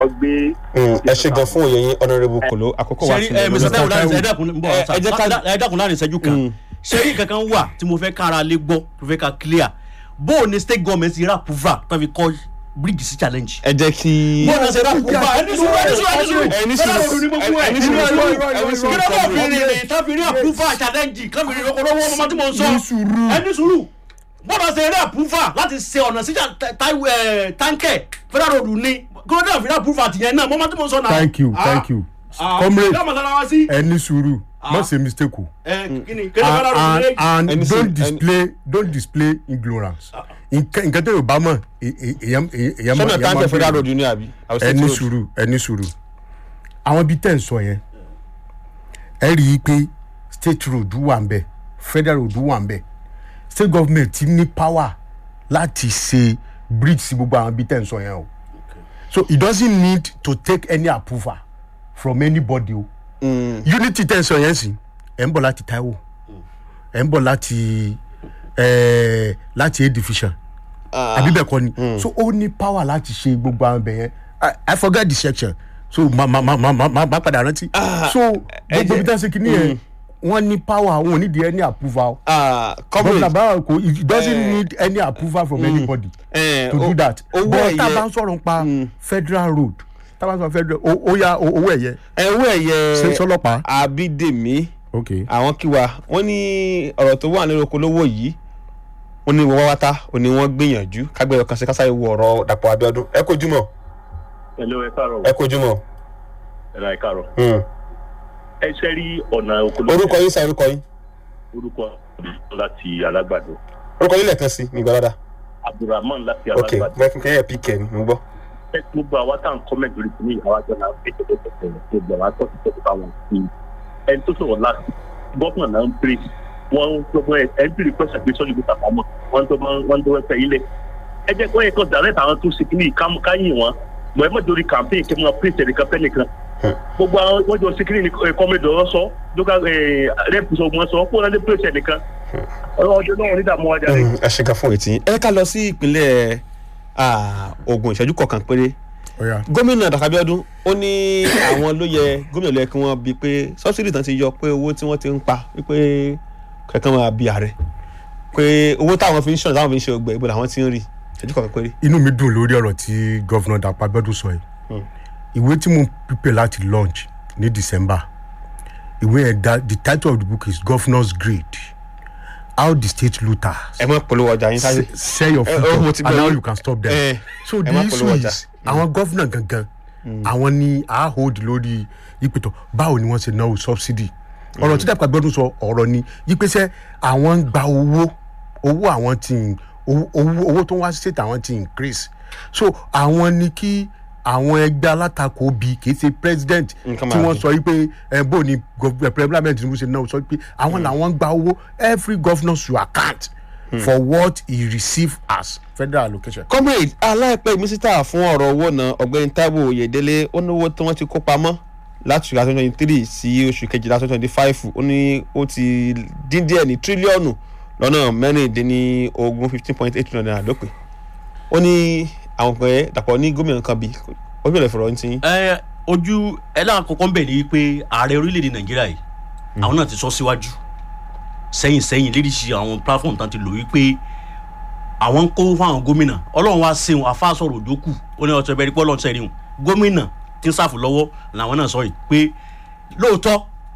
gbé. ẹ ṣe gan fún òye yín honourable kolo àkókò wa sẹ́rí ti ẹ lọ mr lórí- taiwo láti ẹ dákun ń bọ̀ ẹ- ẹ jẹ́ ká- ẹ dákun láàrin ìṣẹ́jú kan Mm. sẹ́rí kankan wà tí mo fẹ́ kára lé gbọ́ tó fẹ́ ká clear bó o ní state government ti rà púfà tó fi kọ́ bridge sí challenge. ẹ jẹ́ kí. bó o ní ṣe rà púfà ẹni sùúrù ẹni sùúrù ẹni sùúrù ẹni fẹ́rẹ́ sùúrù òdu ní gbogbo ẹ̀ ẹni ẹni sùúrù sùúrù ẹni sùúrù kí ló bá fi rìn tó fi rí àpúfà challenge kan fi rí okòlówó ọmọ tí mo ń sọ ẹni sùúrù bọ́dọ̀ ṣe eré àpúfà láti ṣe ọ̀nà sí táǹkẹ̀ federal road ní kí ló dé àfi rí àpúfà tìyẹn náà mọ́mọ́ tí mo ń sọ náà. thank you Ah, thank you ah, comrade yóò mọ̀ sára wá sí. ẹ ní sùúrù má ṣe mistake o ẹ kí ni kí ló federal road and ní. and Ẹni and sùúrù, don't ẹni- display don't display ignorance nǹkan nǹkan tó yóò bá mọ̀ èyàn èyàn èyàn sọ́nà èyàn táǹkì federal béèrè. road ní àbí. ẹ ní sùúrù ẹ ní sùúrù àwọn ibi tẹ́ ń sọ yẹn ẹ rí i pé state road wà ń bẹ federal road wà ń bẹ state government ti ní power láti ṣe bridge sí gbogbo àwọn ibi tẹ́ ń sọ yẹn o so it doesn't need to take any approval from anybody o unity tẹ́ ń sọ yẹn sì ẹ̀ ń bọ̀ láti taiwo ẹ̀ ń bọ̀ láti ẹ̀ láti a division àbí bẹ́ẹ̀ kọ́ ni so ó ní power láti ṣe gbogbo àwọn ibẹ̀ yẹn I- i forget the section so ma ma ma ma ma ma ma padà rántí so gbogbo ibi tá a ṣe kìíní yẹn wọ́n ní power wọn ò ní di any approval gómìnà comrade báwa kò it doesn't Eh. need any approval from anybody eh, to do o- that owó but tá a ẹ̀yẹ- bá ń sọ̀rọ̀ nípa federal road tá a bá ń sọ̀rọ̀ federal o- ó yá o- owó ẹ̀yẹ owó ẹ̀yẹ ṣe sọlọ́pàá abídèmí ok àwọn kí wa wọ́n ní ọ̀rọ̀ tó wà nínú okòólówó yìí wọ́n ní wọ́n wáta ó ní wọ́n gbìyànjú kágbẹ́yọ̀ kan sí kásáyé wo ọ̀rọ̀ dàpọ̀ abíọ́dún ẹ kojú mọ́ ẹ̀lọ́ ẹ káàárọ̀ ẹ kojú mọ́ ẹ̀rọ ẹ káàárọ̀ Hmm. ẹ ṣe rí ọ̀nà okòló orúkọ yín sa orúkọ yín orúkọ láti alágbàdo orúkọ yín lẹ́ẹ̀kan sí mi gbọ́dọ̀ abdulrahman láti ok alágbàdo mẹ́kún kẹ́yẹ̀ píkẹ́ ni mo gbọ́. ẹ gbogbo àwa tá à ń kọ́mẹ̀tì lórí kìíní àwa jọ náà fi tẹ̀lé tẹ̀lé gbogbo àwa tó ti tẹ̀lé bá wọn sí i ẹni tó sọ̀rọ̀ láti gọ́fúnà náà ń pèrè wọ́n ń gbogbo ẹ̀ ẹ̀ ń pèrè pẹ́sà gbé sọ́ọ́lì gbé tàpamọ́ wọ́n tó máa wọ́n tó wẹ́pẹ́ ilẹ̀ ẹ jẹ́ kó yẹ kó dàrẹ́ àwọn tó ṣe kìíní káyìn wọn mọ̀ ẹ́ mọ̀ torí campaign kí wọ́n pèsè ẹ̀ríkà fẹ́ nìkan gbogbo àwọn wọ́n jọ ṣe kìíní kọ́mẹ́dì ọ̀rọ̀ sọ lókà rẹ́pù sọ wọn sọ kó wọn lè pèsè ẹ̀nìkan ọjọ́ náà onídààmú wájà rẹ̀. ẹ ṣe kan fún ètí ẹ ká lọ sí ìpínlẹ̀ ah, Ògùn ìṣẹ́jú kọ̀ọ̀kan péré ó yá gómìnà dàkà Abíọ́dún ó ní àwọn ló yẹ gómìnà ló yẹ kí wọ́n bi pé sọ́sìdì tán ti yọ pé owó tí wọ́n ti ń pa wípé kẹ̀kẹ́ máa bi ààrẹ pé owó táwọn fi ń ṣọ̀nà táwọn fi ń ṣe ọgbẹ́ ìbò làwọn ti ń rí ìṣẹ́jú kọ̀ọ̀kan péré. inú mi dùn lórí ọ̀rọ̀ tí gọ́vnà dàpọ̀ abẹ́dùn sọ yìí ìwé tí mo prepare láti launch ní december ìwé yẹn da the title of the book is governors grade how the state looters ẹ mọ polówó ọjà yín sáré. se- sell your Eh, future oh, mo ti and gbọ́ how yín. you can stop them Eh, so ẹ the má issue polówó ọjà. is àwọn gọ́vnà gangan àwọn ni a hold lórí ìpètò báwo ni wọ́n ṣe náwó subsidy ọ̀rọ̀ tí dàpọ̀ abẹ́dùn sọ ọ̀rọ̀ ni yípẹ́sẹ́ àwọn ń gba owó owó àwọn ti ń- owó owó owó tó ń wá sí state àwọn ti increase so àwọn ni kí àwọn ẹgbẹ́ alátakò bí kì í ṣe president Nǹkan tí máa wọ́n dùn. sọ yìí pé ẹ bó ni gov- eh, parliament Tinubu ṣe náà sọ pé àwọn làwọn ń gba owó every governor should account for what he receive as federal allocation. comrade aláìpẹ́ mínísítà fún ọ̀rọ̀ owó náà ọ̀gbẹ́ni Táíwò Oyèdélé ó ní owó tí wọ́n ti kó pamọ́ láti oṣù twenty twenty three sí oṣù kejìlá twenty twenty five ó ní ó ti dín díẹ̀ ní tírílíọ̀nù lọ́nà mẹ́rìndínlógún fifteen point eight trillion naira lópin ó ní àwọn pẹ̀ dàpọ̀ ní gómìnà kan bí gómìnà ìfọ̀rọ̀ ní tiyín. ẹ ojú ẹlẹ́wọ̀n kọ̀ọ̀kan ń bẹ̀ ní pé ààrẹ orílẹ̀-èdè nàìjíríà yìí àwọn náà ti sọ síwájú sẹ́yìn sẹ́yìn lédìsí àwọn platform tán ti lò wípé àwọn ń kó fún àwọn gómìnà ọlọ́run wá sẹ́wọ̀n afáàsọ̀rọ̀ òjòkù ó ní ọ̀tọ̀ ẹ̀bẹ̀rẹ̀ pé ọlọ́run sẹ́yìn gómìnà tí ń sàfù lọ́wọ́ làwọn náà sọ yìí pé lóòótọ́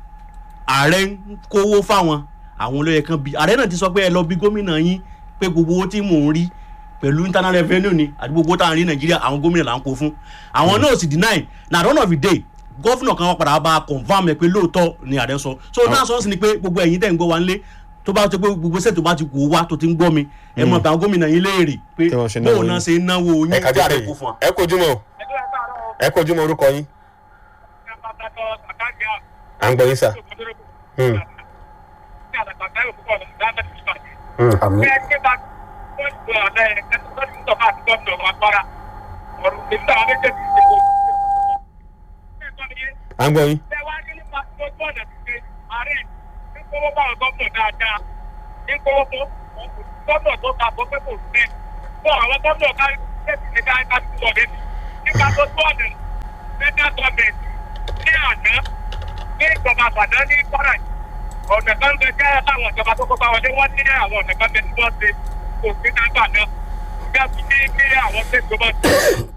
ààrẹ ń kówó fáwọn àwọn olóyè kan bí ààrẹ náà ti sọ pé ẹ lọ bí gómìnà yín pé gbogbo owó tí mò ń rí pẹ̀lú internal revenue ni àti gbogbo tá à ń rí nàìjíríà àwọn gómìnà là ń kó fún àwọn náà sì deny na at the end of the day gọ́fìnà kan wọ́n padà bá a confam ẹ pé lóòótọ́ ni ààrẹ sọ so náà sọ sí ni pé gbogbo ẹ̀yin tẹ̀ ń gbọ́ wa nílé tó bá tó pé gbogbo sẹ́ẹ̀ tó bá ti wò wá tó ti ń gbọ́ mi ẹ mọ̀ pé àwọn gómìnà yín léèrè pé Tí wọ́n ṣe náwó bóun náà yín. ṣe ń náwó yín ẹ kájú tí ààrẹ àrẹ kó fún wa. ẹ kojú mọ́ ẹ kojú mọ́ orúkọ yín à ń gbọ́ yín sà. Hmm. Hmm, àmì. à ń gbọ́ yín. Nígbà tó tó ọ̀nà ní ìjọba àbàdàn ní kwara yìí, ọ̀nà kan bẹ jẹ́ àwọn ìjọba tó kópa wọlé wọ́n ní àwọn ọ̀nà kan bẹ tí wọ́n ṣe kò sí nágbà náà bí a fi ní kí àwọn ṣe ìjọba tó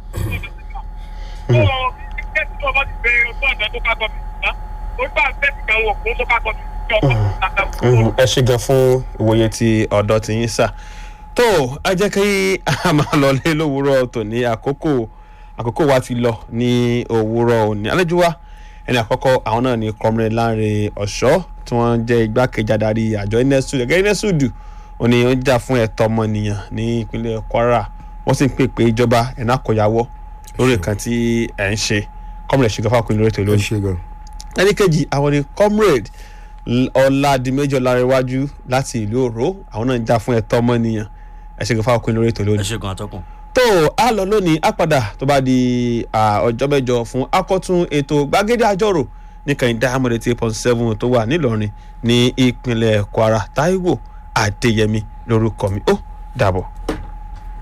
tó ṣe tí wọ́n bá ti gbé ojú ọ̀nà tó ká gọ́ọ̀mì náà ó gbà bẹ́ẹ̀ kan wọ̀ fún tó ká gọ́ọ̀mì tí ọkọ̀ tó ká Mhm, ẹ ṣe gan fún ìwòye ti ọ̀dọ́ ti yín sà tó ẹ jẹ́ kí a máa lọ lé lówùúrọ̀ tòní àkókò àkókò wa ti lọ ní òwúrọ̀ òní àlejò wa ẹni àkọ́kọ́ àwọn náà ni comrade Lanre Ọ̀ṣọ́ tí wọ́n jẹ́ igbákejì adarí àjọ inesudu ẹgbẹ́ inesudu òní ó ń jà fún ẹ̀tọ́ ọmọnìyàn ní ìpínlẹ̀ Kwara wọ́n sì ń pè pé ìjọba ẹ̀ná àkọ́yàwọ́ lórí nǹkan tí ẹ̀ ń ṣe comrade ṣègbè fáwọn lórí ètò ẹ lónìí ṣe gan. ẹni kejì àwọn ni comrade L- ọládìméjì ọlárẹwájú láti ìlú òró àwọn náà ń jà fún ẹ̀tọ́ ọmọnìyàn ẹ ṣe kò fáwọn ọkùnrin lórí ètò ẹ lónìí. ṣe gan atọ́kùn. tó a lọ lónìí á padà tó bá di à, ọjọ́ mẹ́jọ fún akọ́tún ètò gbàgede àjọrò ní kẹ́hìndé amọ̀dé eight point seven tó wà nílọrin ní ìpínlẹ̀ kwara taiwo adéyẹmí lórúkọ mi ó dàbọ̀.